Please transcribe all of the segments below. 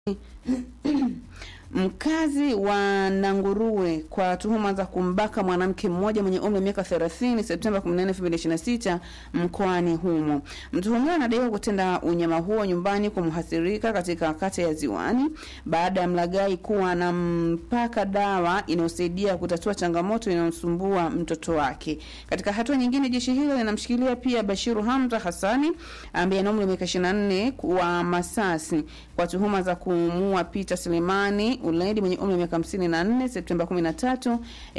Mkazi wa Nanguruwe kwa tuhuma za kumbaka mwanamke mmoja mwenye umri wa miaka 30 Septemba 14, 2026 mkoani humo. Mtuhumiwa anadaiwa kutenda unyama huo nyumbani kwa mhasirika katika kata ya Ziwani baada ya mlagai kuwa anampaka dawa inayosaidia kutatua changamoto inayomsumbua mtoto wake. Katika hatua nyingine, jeshi hilo linamshikilia pia Bashiru Hamza Hassani ambaye ana umri wa miaka 24 wa Masasi kwa tuhuma za kumuua Peter Selemani Uledi mwenye umri wa miaka 54 Septemba 13,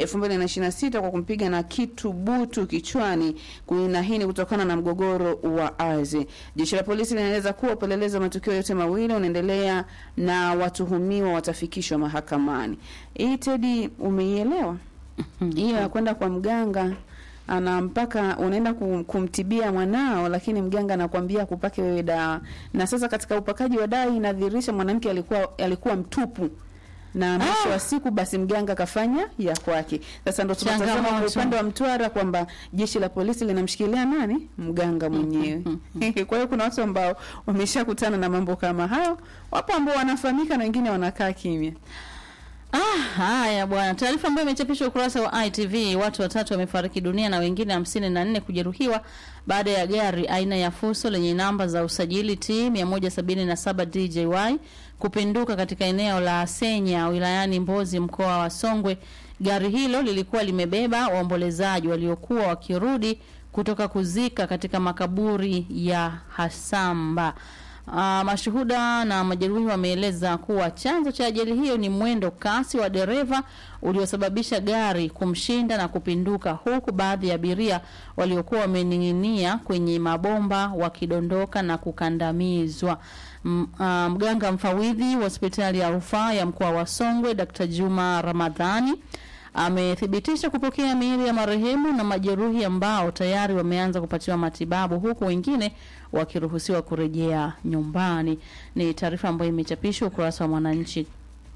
2026 kwa kumpiga na kitu butu kichwani. Kuna hii ni kutokana na mgogoro wa ardhi. Jeshi la polisi linaeleza kuwa upelelezi wa matukio yote mawili unaendelea na watuhumiwa watafikishwa mahakamani. Hii Tedi, umeielewa? Hiyo ya kwenda kwa mganga ana mpaka unaenda kum, kumtibia mwanao, lakini mganga anakuambia kupake wewe dawa. Na sasa katika upakaji wa dawa inadhihirisha mwanamke alikuwa alikuwa mtupu na mwisho wa siku basi mganga kafanya ya kwake. Sasa ndo tunatazama kwa Changamoto. upande wa Mtwara kwamba jeshi la polisi linamshikilia nani? Mganga mwenyewe. Kwa hiyo kuna watu ambao wameshakutana na mambo kama hayo, wapo ambao wanafahamika na wengine wanakaa kimya. Ah, haya bwana. Taarifa ambayo imechapishwa ukurasa wa ITV, watu watatu wamefariki dunia na wengine hamsini na nne kujeruhiwa baada ya gari aina ya Fuso lenye namba za usajili T 177 DJY kupinduka katika eneo la Senya wilayani Mbozi mkoa wa Songwe. Gari hilo lilikuwa limebeba waombolezaji waliokuwa wakirudi kutoka kuzika katika makaburi ya Hasamba. Uh, mashuhuda na majeruhi wameeleza kuwa chanzo cha ajali hiyo ni mwendo kasi wa dereva uliosababisha gari kumshinda na kupinduka, huku baadhi ya abiria waliokuwa wamening'inia kwenye mabomba wakidondoka na kukandamizwa. M, uh, mganga mfawidhi wa hospitali ya rufaa ya mkoa wa Songwe Dr. Juma Ramadhani amethibitisha kupokea miili ya marehemu na majeruhi ambao tayari wameanza kupatiwa matibabu huku wengine wakiruhusiwa kurejea nyumbani. Ni taarifa ambayo imechapishwa ukurasa wa Mwananchi.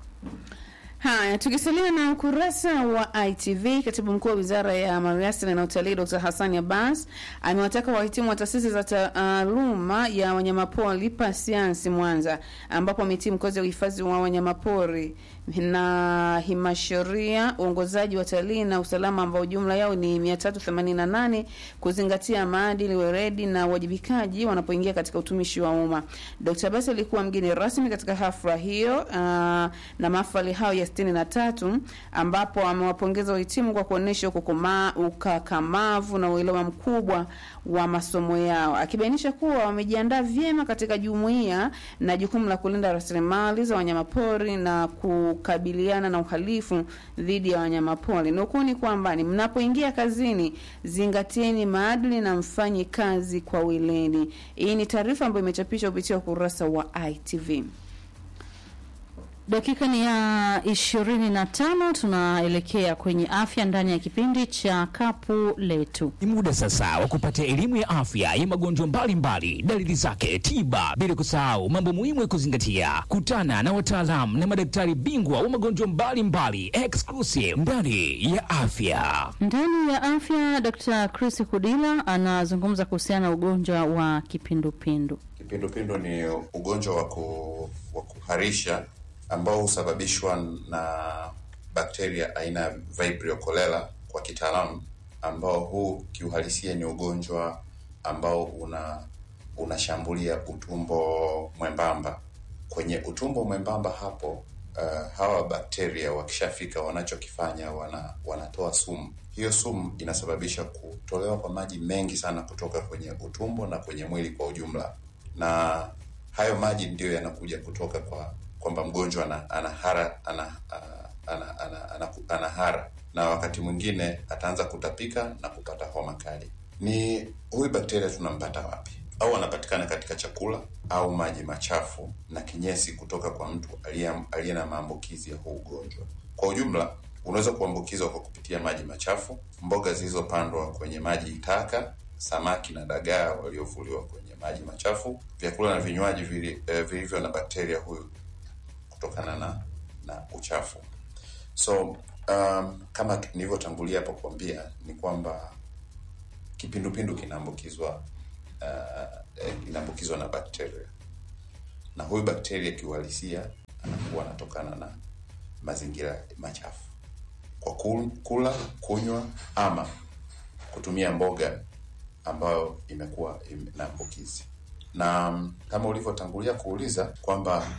Haya, tukisalia na ukurasa wa ITV, katibu mkuu wa wizara ya maliasili na utalii Dr. Hassan Abbas amewataka wahitimu wa taasisi za taaluma ya wanyamapori Pasiansi Mwanza, ambapo wamehitimu kozi ya uhifadhi wa wanyamapori na himasheria, uongozaji wa utalii na usalama, ambao jumla yao ni 388 kuzingatia maadili, weredi na uwajibikaji wanapoingia katika utumishi wa umma. Dr. Abbas alikuwa mgeni rasmi katika hafla hiyo uh, na mahafali hayo ya sitini na tatu ambapo amewapongeza wahitimu kwa kuonyesha ukukuma- ukakamavu na uelewa mkubwa wa masomo yao, akibainisha kuwa wamejiandaa vyema katika jumuiya na jukumu la kulinda rasilimali za wanyamapori na kukabiliana na uhalifu dhidi ya wanyamapori. Nukuu ni kwamba ni mnapoingia kazini, zingatieni maadili na mfanye kazi kwa weledi. Hii ni taarifa ambayo imechapishwa kupitia ukurasa wa ITV. Dakika ni ya ishirini na tano. Tunaelekea kwenye afya ndani ya kipindi cha kapu letu. Ni muda sasa wa kupata elimu ya afya ya magonjwa mbalimbali, dalili zake, tiba, bila kusahau mambo muhimu ya kuzingatia. Kutana na wataalamu na madaktari bingwa wa magonjwa mbalimbali, exclusive ndani ya afya. Ndani ya afya, Dr. Chris Kudila anazungumza kuhusiana na ugonjwa wa kipindupindu. Kipindupindu ni ugonjwa wa ku- wa kuharisha ambao husababishwa na bakteria aina ya Vibrio cholera kwa kitaalamu, ambao huu kiuhalisia ni ugonjwa ambao una unashambulia utumbo mwembamba. Kwenye utumbo mwembamba hapo, uh, hawa bakteria wakishafika, wanachokifanya wana, wanatoa sumu. Hiyo sumu inasababisha kutolewa kwa maji mengi sana kutoka kwenye utumbo na kwenye mwili kwa ujumla, na hayo maji ndiyo yanakuja kutoka kwa kwamba mgonjwa ana, ana hara ana, ana, ana, ana, ana, ana hara na wakati mwingine ataanza kutapika na kupata homa kali. Ni huyu bakteria tunampata wapi? Au anapatikana katika chakula au maji machafu na kinyesi kutoka kwa mtu aliye aliye na maambukizi ya huu ugonjwa. Kwa ujumla, unaweza kuambukizwa kwa kupitia maji machafu, mboga zilizopandwa kwenye maji taka, samaki na dagaa waliovuliwa kwenye maji machafu, vyakula na vinywaji vili- eh, vilivyo na bakteria huyu kutokana na na uchafu. So um, kama nilivyotangulia hapo kuambia ni kwamba kipindupindu kinaambukizwa uh, eh, kinaambukizwa na bakteria na huyu bakteria kiuhalisia anakuwa anatokana na mazingira machafu kwa kul- kula, kunywa ama kutumia mboga ambayo imekuwa ime- na ambukizi. Na mm, kama ulivyotangulia kuuliza kwamba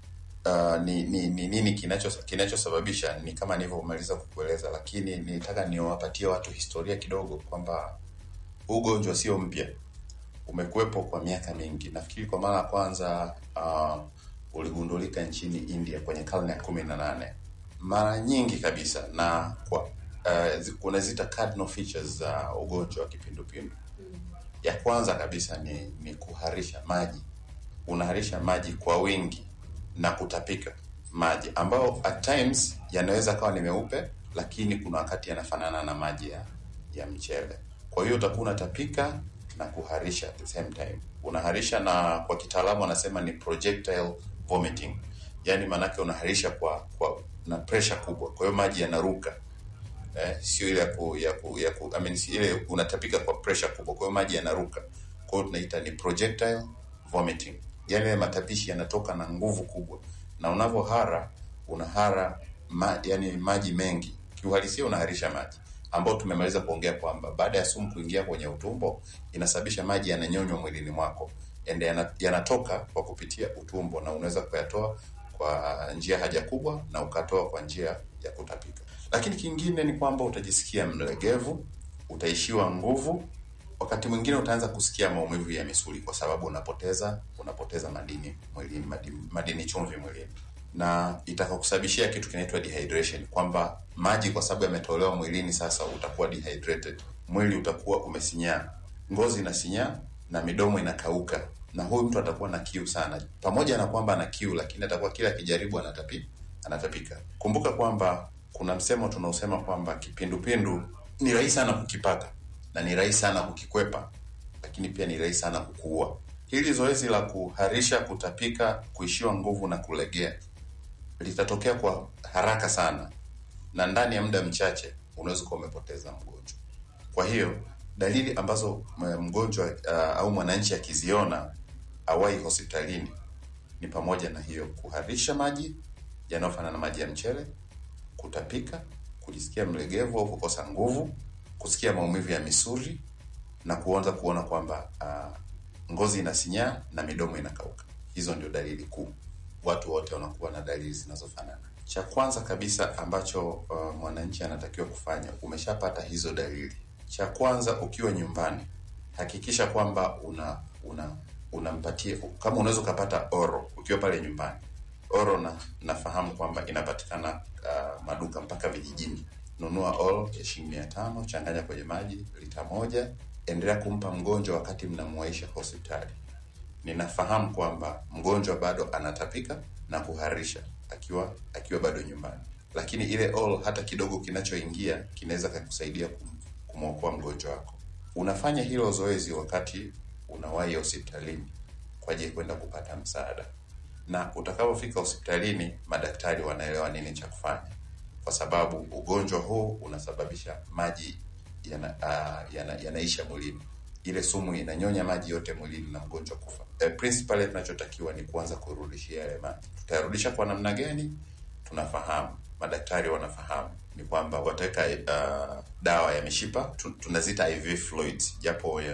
uh, ni, ni, ni nini kinacho kinachosababisha ni kama nilivyomaliza kukueleza, lakini nilitaka niwapatie watu historia kidogo kwamba huu ugonjwa sio mpya, umekuwepo kwa miaka mingi. Nafikiri kwa mara ya kwanza uh, uligundulika nchini India kwenye karne ya kumi na nane mara nyingi kabisa, na kwa uh, zi- unazita cardinal features za ugonjwa wa kipindupindu. Ya kwanza kabisa ni, ni kuharisha maji, unaharisha maji kwa wingi na kutapika maji ambayo at times yanaweza kawa ni meupe, lakini kuna wakati yanafanana na maji ya, ya mchele. Kwa hiyo utakuwa unatapika na kuharisha at the same time. Unaharisha na kwa kitaalamu wanasema ni projectile vomiting, yaani maanake unaharisha kwa, kwa na pressure kubwa, kwa hiyo maji yanaruka eh, sio ile ya ku, ya ku, ya ku, I mean, si ile unatapika kwa pressure kubwa, kwa hiyo maji yanaruka. Kwa hiyo tunaita ni projectile vomiting, yaani yale matapishi yanatoka na nguvu kubwa, na unavyohara unahara ma, yani maji mengi, kiuhalisia unaharisha maji ambao tumemaliza kuongea kwamba baada ya sumu kuingia kwenye utumbo inasababisha maji yananyonywa mwilini mwako ende yana- yanatoka kwa kupitia utumbo na unaweza kuyatoa kwa njia haja kubwa na ukatoa kwa njia ya kutapika. Lakini kingine ni kwamba utajisikia mlegevu, utaishiwa nguvu, wakati mwingine utaanza kusikia maumivu ya misuli kwa sababu unapoteza unapoteza madini mwilini, madini, madini chumvi mwilini, na itakakusababishia kitu kinaitwa dehydration, kwamba maji kwa sababu yametolewa mwilini, sasa utakuwa dehydrated, mwili utakuwa umesinyaa, ngozi inasinyaa na midomo inakauka, na huyu mtu atakuwa na kiu sana. Pamoja na kwamba ana kiu, lakini atakuwa kila akijaribu anatapi, anatapika. Kumbuka kwamba kuna msemo tunaosema kwamba kipindupindu ni rahisi sana kukipata na ni rahisi sana kukikwepa, lakini pia ni rahisi sana kukuua. Hili zoezi la kuharisha, kutapika, kuishiwa nguvu na kulegea litatokea kwa haraka sana, na ndani ya muda mchache unaweza kuwa umepoteza mgonjwa. Kwa hiyo dalili ambazo m- mgonjwa uh, au mwananchi akiziona awai hospitalini ni pamoja na hiyo kuharisha maji yanayofanana na maji ya mchele, kutapika, kujisikia mlegevu au kukosa nguvu, kusikia maumivu ya misuli na kuanza kuona kwamba uh, ngozi inasinyaa na midomo inakauka. Hizo ndio dalili kuu. Watu wote wanakuwa na dalili zinazofanana. Cha kwanza kabisa ambacho uh, mwananchi anatakiwa kufanya, umeshapata hizo dalili, cha kwanza ukiwa nyumbani, hakikisha kwamba una una unampatia kama unaweza ukapata oro ukiwa pale nyumbani. Oro na nafahamu kwamba inapatikana uh, maduka mpaka vijijini. Nunua oro ya shilingi mia tano, changanya kwenye maji lita moja, endelea kumpa mgonjwa wakati mnamuwaisha hospitali. Ninafahamu kwamba mgonjwa bado anatapika na kuharisha akiwa akiwa bado nyumbani, lakini ile all hata kidogo kinachoingia kinaweza kakusaidia kum- kumwokoa mgonjwa wako. Unafanya hilo zoezi wakati unawahi hospitalini kwa ajili ya kwenda kupata msaada, na utakapofika hospitalini madaktari wanaelewa nini cha kufanya, kwa sababu ugonjwa huu unasababisha maji yana, uh, yana, yanaisha mwilini ile sumu inanyonya maji yote mwilini na mgonjwa kufa. E, principally tunachotakiwa ni kuanza kurudishia yale maji. Tutayarudisha kwa namna gani? Tunafahamu, madaktari wanafahamu ni kwamba wataweka uh, dawa ya mishipa tu, tunazita IV fluids, japo uh,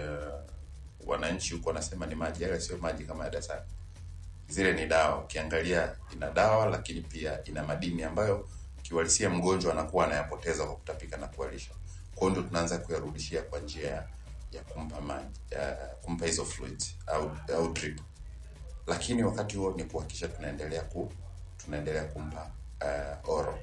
wananchi huko wanasema ni maji, yale sio maji kama ya dasani. Zile ni dawa, ukiangalia ina dawa, lakini pia ina madini ambayo kiuhalisia mgonjwa anakuwa anayapoteza kwa kutapika na kuharisha. Kwa hiyo ndio tunaanza kuyarudishia kwa njia ya ya kumpa maji ya kumpa hizo fluids au au drip, lakini wakati huo ni kuhakikisha tunaendelea ku tunaendelea kumpa uh, oro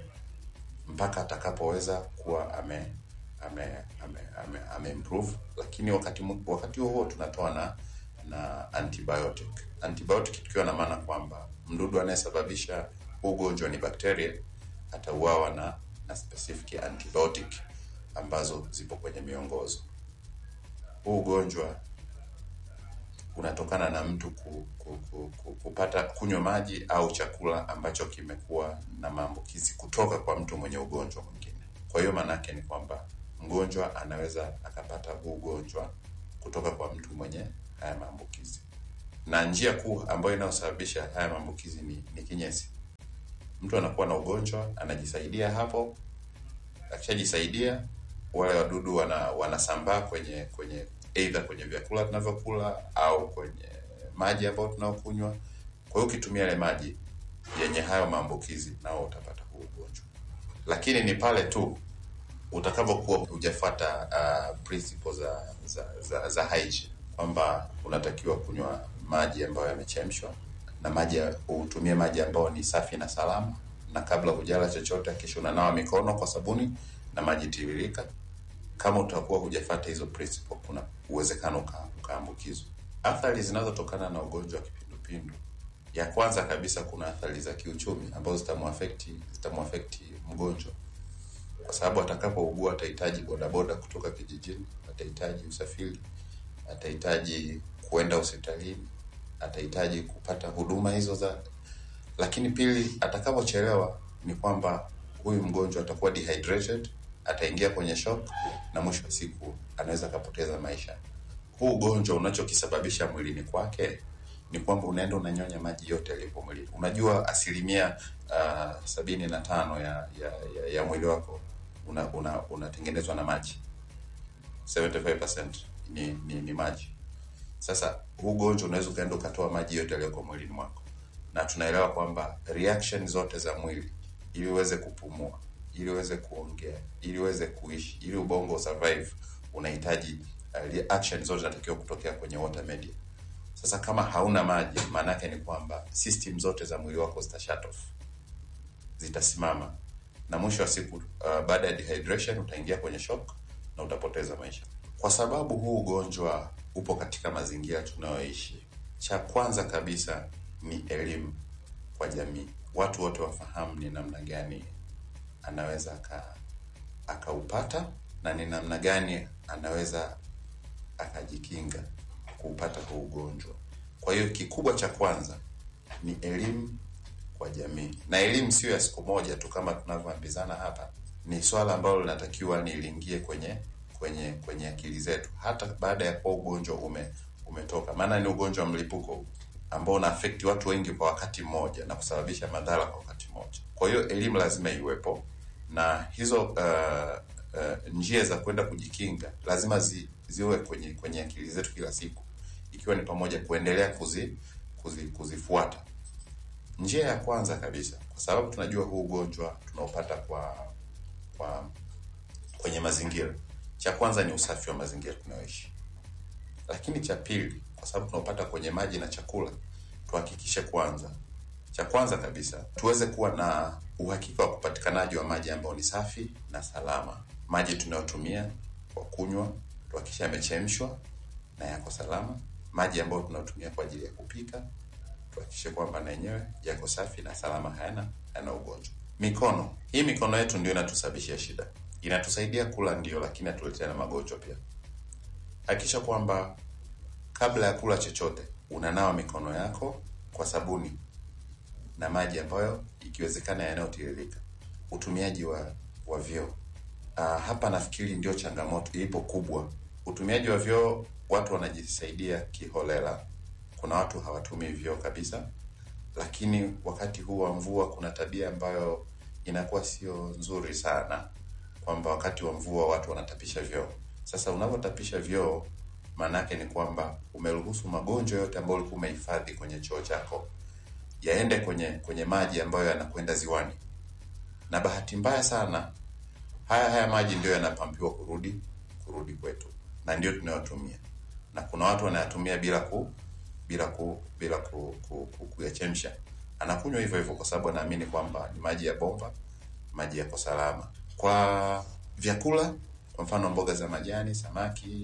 mpaka atakapoweza kuwa ame ame ame, ame, ame improve, lakini wakati mu- wakati huo huo tunatoa na na antibiotic. Antibiotic tukiwa na maana kwamba mdudu anayesababisha huu ugonjwa ni bakteria, atauawa na na specific antibiotic ambazo zipo kwenye miongozo huu ugonjwa unatokana na mtu ku, ku, ku, ku, kupata kunywa maji au chakula ambacho kimekuwa na maambukizi kutoka kwa mtu mwenye ugonjwa mwingine. Kwa hiyo maana yake ni kwamba mgonjwa anaweza akapata huu ugonjwa kutoka kwa mtu mwenye haya maambukizi, na njia kuu ambayo inayosababisha haya maambukizi ni, ni kinyesi. Mtu anakuwa na ugonjwa, anajisaidia hapo, akishajisaidia wale wadudu wana wanasambaa kwenye kwenye either kwenye vyakula tunavyokula au kwenye maji ambayo tunaokunywa. Kwa hiyo ukitumia yale maji yenye hayo maambukizi, nao utapata huu ugonjwa, lakini ni pale tu utakavyokuwa hujafuata uh, principles za za, za, za hygiene kwamba unatakiwa kunywa maji ambayo yamechemshwa na maji ya- utumie maji ambayo ni safi na salama, na kabla hujala chochote kisha unanawa mikono kwa sabuni na maji tiririka. Kama utakuwa hujafuata hizo principle, kuna uwezekano uka- ukaambukizwa. Athari zinazotokana na ugonjwa wa kipindupindu, ya kwanza kabisa, kuna athari za kiuchumi ambazo zitamuafekti zitamuafekti mgonjwa kwa sababu atakapougua atahitaji bodaboda kutoka kijijini, atahitaji usafiri, atahitaji kuenda hospitalini, atahitaji kupata huduma hizo za. Lakini pili, atakapochelewa ni kwamba huyu mgonjwa atakuwa dehydrated, ataingia kwenye shock na mwisho wa siku anaweza akapoteza maisha. Huu ugonjwa unachokisababisha mwilini kwake ni kwamba unaenda unanyonya maji yote yaliyopo mwilini. Unajua asilimia uh, sabini na tano ya, ya, ya, ya mwili wako una- una- unatengenezwa na maji 75% ni, ni, ni maji. Sasa huu ugonjwa unaweza ukaenda ukatoa maji yote yaliyoko mwilini mwako, na tunaelewa kwamba reaction zote za mwili ili uweze kupumua, ili uweze kuongea, ili uweze kuishi, ili ubongo survive, unahitaji uh, reaction zote zinatakiwa kutokea kwenye water media. Sasa kama hauna maji, maana yake ni kwamba system zote za mwili wako zita shut off, zitasimama na mwisho wa siku uh, baada ya dehydration utaingia kwenye shock na utapoteza maisha. Kwa sababu huu ugonjwa upo katika mazingira tunayoishi, cha kwanza kabisa ni elimu kwa jamii, watu wote wafahamu ni namna gani anaweza aka akaupata na ni namna gani anaweza akajikinga kuupata huu ugonjwa. Kwa hiyo kikubwa cha kwanza ni elimu kwa jamii, na elimu sio ya siku moja tu kama tunavyoambizana hapa. Ni swala ambalo linatakiwa ni liingie kwenye kwenye kwenye akili zetu hata baada ya kuwa ugonjwa ume umetoka, maana ni ugonjwa wa mlipuko ambao una affect watu wengi kwa wakati mmoja na kusababisha madhara kwa wakati mmoja. Kwa hiyo elimu lazima iwepo na hizo uh, uh, njia za kwenda kujikinga lazima zi, ziwe kwenye kwenye akili zetu kila siku, ikiwa ni pamoja kuendelea kuzi, kuzi, kuzifuata. Njia ya kwanza kabisa, kwa sababu tunajua huu ugonjwa tunaopata kwa kwa kwenye mazingira, cha kwanza ni usafi wa mazingira tunayoishi, lakini cha pili, kwa sababu tunaopata kwenye maji na chakula, tuhakikishe kwanza, cha kwanza kabisa tuweze kuwa na uhakika wa upatikanaji wa maji ambayo ni safi na salama. Maji tunayotumia kwa kunywa tuhakikishe yamechemshwa na yako salama. Maji ambayo tunayotumia kwa ajili ya kupika tuhakikishe kwamba na yenyewe yako safi na salama, hayana hayana ugonjwa. Mikono, hii mikono yetu ndio inatusababishia shida. Inatusaidia kula ndio, lakini atuletea na magonjwa pia. Hakikisha kwamba kabla ya kula chochote unanawa mikono yako kwa sabuni na maji ambayo ikiwezekana yanayotiririka. Utumiaji wa wa vyoo uh, hapa nafikiri ndio changamoto ipo kubwa. Utumiaji wa vyoo, watu wanajisaidia kiholela. Kuna watu hawatumii vyoo kabisa, lakini wakati huu wa mvua kuna tabia ambayo inakuwa sio nzuri sana, kwamba wakati wa mvua watu wanatapisha vyoo. Sasa unavyotapisha vyoo, maana yake ni kwamba umeruhusu magonjwa yote ambayo ulikuwa umehifadhi kwenye choo chako yaende kwenye kwenye maji ambayo yanakwenda ziwani, na bahati mbaya sana haya haya maji ndio yanapampiwa kurudi kurudi kwetu, na ndio tunayotumia, na kuna watu wanayatumia bila ku bila ku bila ku, ku, ku, kuyachemsha, anakunywa hivyo hivyo kwa sababu anaamini kwamba ni maji ya bomba, maji yako salama. Kwa vyakula, kwa mfano mboga za majani, samaki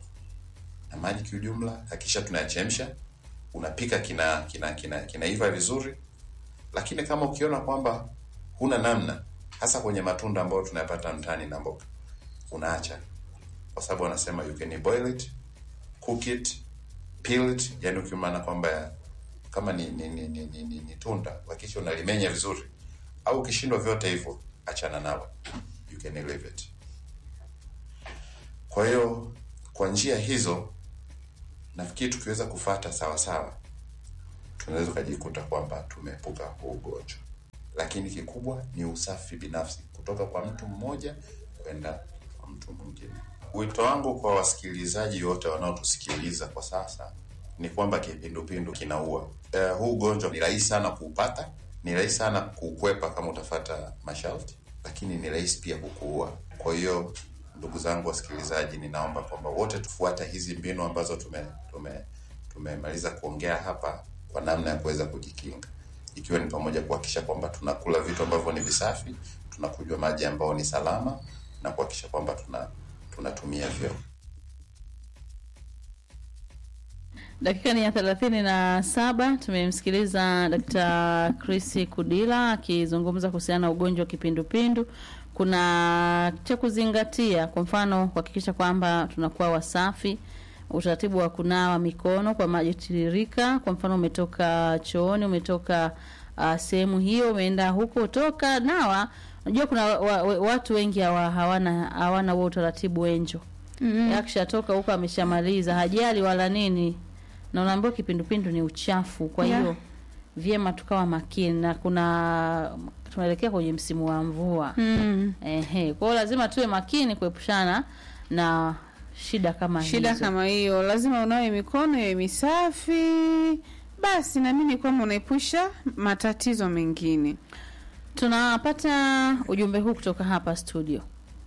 na maji kiujumla, hakikisha tunayachemsha unapika kina kina kina kinaiva vizuri, lakini kama ukiona kwamba huna namna, hasa kwenye matunda ambayo tunayapata mtaani na mboga, unaacha, kwa sababu wanasema you can boil it, cook it, peel it, yani ukimaana kwamba kama ni ni, ni, ni, ni, ni, ni tunda hakikisha unalimenya vizuri, au ukishindwa vyote hivyo, achana nalo, you can leave it. Kwa hiyo kwa njia hizo nafikiri tukiweza kufata sawa sawa tunaweza ukajikuta kwamba tumeepuka huu ugonjwa. Lakini kikubwa ni usafi binafsi kutoka kwa mtu mmoja kwenda kwa mtu mwingine. Wito wangu kwa wasikilizaji wote wanaotusikiliza kwa sasa ni kwamba kipindupindu kinaua. Uh, huu ugonjwa ni rahisi sana kuupata, ni rahisi sana kuukwepa kama utafata masharti, lakini ni rahisi pia kukuua. Kwa hiyo ndugu zangu wasikilizaji, ninaomba kwamba wote tufuate hizi mbinu ambazo tume tume tumemaliza kuongea hapa kwa namna ya kuweza kujikinga, ikiwa ni pamoja kuhakikisha kwamba tunakula vitu ambavyo ni visafi, tunakunywa maji ambayo ni salama na kuhakikisha kwamba tuna tunatumia vyoo. Dakika ni ya thelathini na saba. Tumemsikiliza Dkt. Chris Kudila akizungumza kuhusiana na ugonjwa wa kipindupindu. Kuna cha kuzingatia, kwa mfano kuhakikisha kwamba tunakuwa wasafi, utaratibu wa kunawa mikono kwa maji tiririka. Kwa mfano umetoka chooni, umetoka uh, sehemu hiyo, umeenda huko, toka nawa. Unajua kuna wa, wa, watu wengi hawa, hawana hawana huo utaratibu wenjo mm-hmm. Akishatoka huko ameshamaliza, hajali wala nini na unaambiwa kipindupindu ni uchafu. Kwa hiyo Yeah. vyema tukawa makini, na kuna tunaelekea kwenye msimu wa mvua Mm. ehe. Kwa hiyo lazima tuwe makini kuepushana na shida kama Shida hizo. kama hiyo, lazima unawe mikono iwe misafi, basi naamini kwamba unaepusha matatizo mengine. Tunapata ujumbe huu kutoka hapa studio.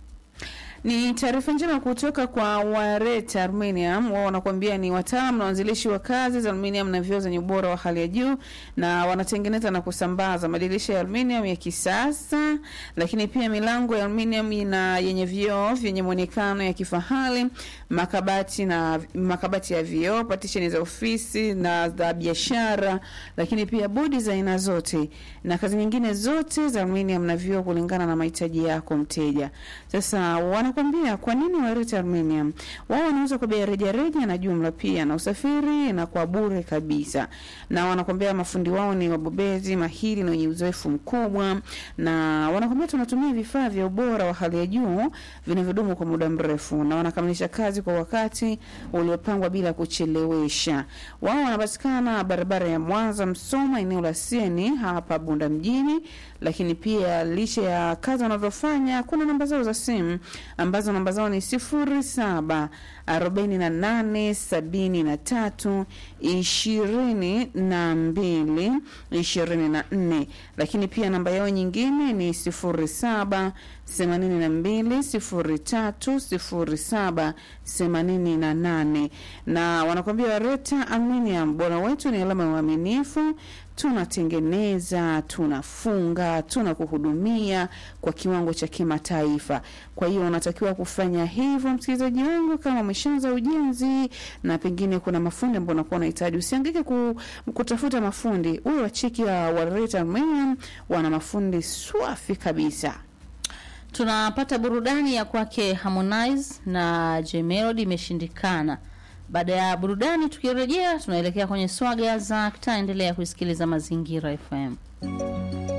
Ni taarifa njema kutoka kwa Wareta Aluminium. Wao wanakuambia ni wataalamu na waanzilishi wa kazi za aluminium na vioo zenye ubora wa hali ya juu, na wanatengeneza na kusambaza madirisha ya aluminium ya kisasa, lakini pia milango ya aluminium na yenye vioo vyenye muonekano ya kifahari, makabati na makabati ya vioo, patisheni za ofisi na za biashara, lakini pia bodi za aina zote na kazi nyingine zote za aluminium na vioo kulingana na mahitaji yako mteja. Sasa wanakwambia kwa nini Wareta Aluminium? Wao wanauza kwa bei rejareja na jumla pia na usafiri na kwa bure kabisa, na wanakwambia mafundi wao ni wabobezi mahiri na wenye uzoefu mkubwa, na wanakwambia tunatumia vifaa vya ubora wa hali ya juu vinavyodumu kwa muda mrefu, na wanakamilisha kazi kwa wakati uliopangwa bila kuchelewesha. Wao wanapatikana barabara ya Mwanza Msoma, eneo la Sieni hapa Bunda mjini, lakini pia licha ya kazi wanazofanya kuna namba zao za simu ambazo namba zao ni sifuri saba arobaini na nane sabini na tatu ishirini na mbili ishirini na nne lakini pia namba yao nyingine ni sifuri saba themanini na mbili sifuri tatu sifuri saba themanini na nane na wanakwambia Wareta Aluminium, bora wetu ni alama ya uaminifu tunatengeneza, tunafunga, tunakuhudumia kwa kiwango cha kimataifa. Kwa hiyo unatakiwa kufanya hivyo, msikilizaji wangu, kama umeshaanza ujenzi na pengine kuna mafundi ambao unakuwa unahitaji, usihangaike ku, kutafuta mafundi. Huyo wacheki wa Wareta Aluminium wana mafundi swafi kabisa. Tunapata burudani ya kwake Harmonize na J Melody imeshindikana. Baada ya burudani, tukirejea tunaelekea kwenye swaga za kitaa. Endelea kuisikiliza Mazingira FM.